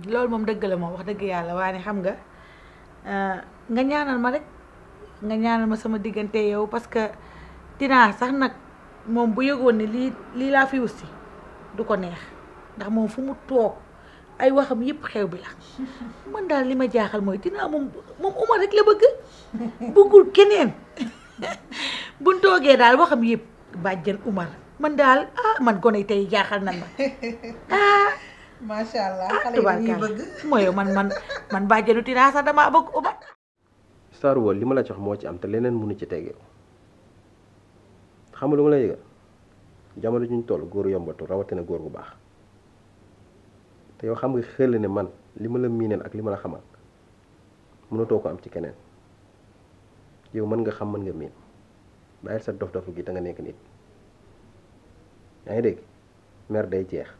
loolu moom dëgg la moom wax dëgg yàlla waaye xam nga nga ñaanal ma rek nga ñaanal ma sama diggante yow parce que dinaa sax nag moom bu yëgoon ne lii lii laa fi wussi du ko neex ndax moom fu mu toog ay waxam yëpp xew bi la man daal li ma jaaxal mooy dinaa moom moom Umar rek la bëgg bëggul keneen buñ toogee daal waxam yëpp bàjjen Umar man daal ah man gone tey jaaxal nan ma ah macha allah ah xale yi dañuy tubaarkaal bëgg mooy man man man bàjjenu dinaa sax damaa bëgg Umar Star Wars li ma la jox moo ci am te leneen mënu ci tege xam nga lu ma la yëgal jamono juñ toll góor yombatu rawatina góor gu baax te yow xam nga xel ne man li ma la miineel ak li ma la xamal mënatoo ko am ci keneen yow mën nga xam mën nga miin bàyyil sa dof dofu gi te nga nekk nit yaa ngi dégg mer day jeex